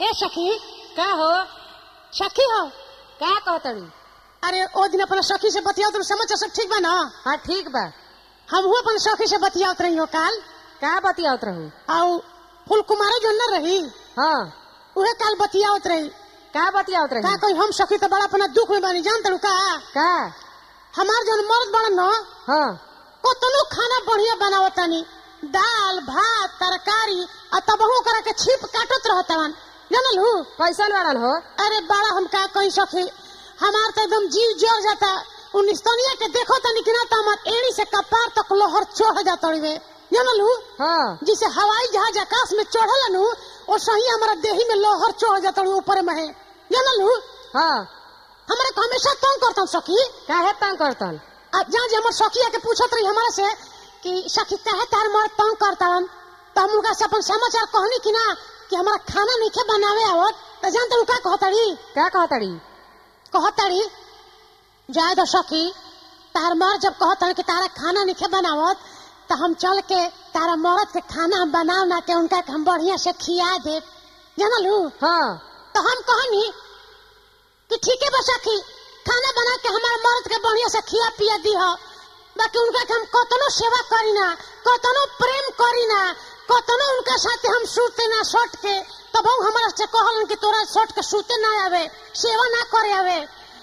ए सखी का हो सखी हो का कहतड़ी अरे ओ दिन अपना सखी से बतियाओ तुम समाचार सब ठीक बा ना हाँ ठीक बा हम अपन सखी से बतियावत रही हो काल का बतियावत रहू आउ फूल कुमारी जो न रही हाँ उहे काल बतियावत रही का बतियावत का रही कोई हम सखी तो बड़ा अपना दुख में बानी जान तड़ू का का हमार जन मर्द बड़ा न हाँ कतनो खाना बढ़िया बनावतानी दाल भात तरकारी आ तबहू करा के छिप काटत रहतवन जानल हूँ कैसन वाड़न हो अरे बड़ा हम का कही सखी हमार तो एकदम जीव जर जाता उन्नीस तनिया के देखो तनी कि ना तो हमार एड़ी से कपार तक लोहर चढ़ जाता रे जानल हूँ हाँ जिसे हवाई जहाज आकाश में चढ़ल नु वो सही हमारा देही में लोहर चढ़ जाता ऊपर में है जानल हूँ हाँ हमारे को हमेशा तंग करता सखी काहे तंग करतन अब जहाँ जे हमार सखी आके पूछत रही हमारे से कि सखी काहे तार मर तंग करता तो हम उनका से अपन समाचार कहनी कि ना कि हमारा खाना नहीं खे बनावे आवत तो जानते हो का कहतड़ी का कहतड़ी कहतड़ी जाए दो सखी तार मर जब कहतड़ी कि तारा खाना नहीं खे बनावत तो हम चल के तारा मरद के खाना हम बनाव ना के उनका के हम बढ़िया से खिया दे जानलू हाँ तो हम कहनी कि ठीक है बस सखी खाना बना के हमारे मर्द के बढ़िया से खिया पिया दी हो बाकी उनका के हम कतनो सेवा करी ना कतनो प्रेम करी ना कतनो उनका साथे हम सूते ना सट के तब वो हमारा से कहलन कि तोरा सट के सूते ना आवे सेवा ना करे आवे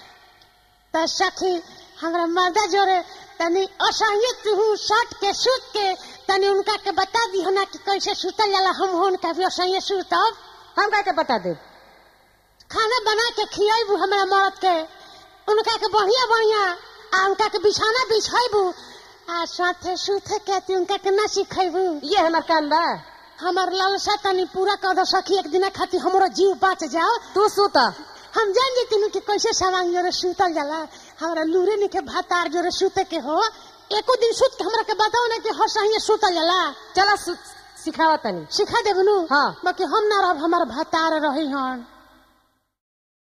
तो सखी हमरा मर्दा जोरे तनी असहित तू सट के सूत के तनी उनका के बता दी हो ना कि कैसे सूतल जाला हम हो उनका भी असहित सूतब हम का के बता दे खाना बना के खियाबू हमरा मर्द के उनका के बढ़िया बढ़िया आ उनका के बिछाना बिछाबू आ साथे सुथे के ती उनका के ना सिखेबू ये हमार काम बा हमर लालसा तनी पूरा कर दो सखी एक दिन खातिर हमरो जीव बच जाओ तू सुत हम जान जेती नु कि कैसे सवांग जोरे सुतल जाला हमरा लूरे ने के भातार जोरे सुते के हो एको दिन सुत के हमरा के बताओ ना कि हर सही सुतल जाला चला सिखावा तनी सिखा देबनु हाँ। बाकी हम ना रहब हमार भातार रही हन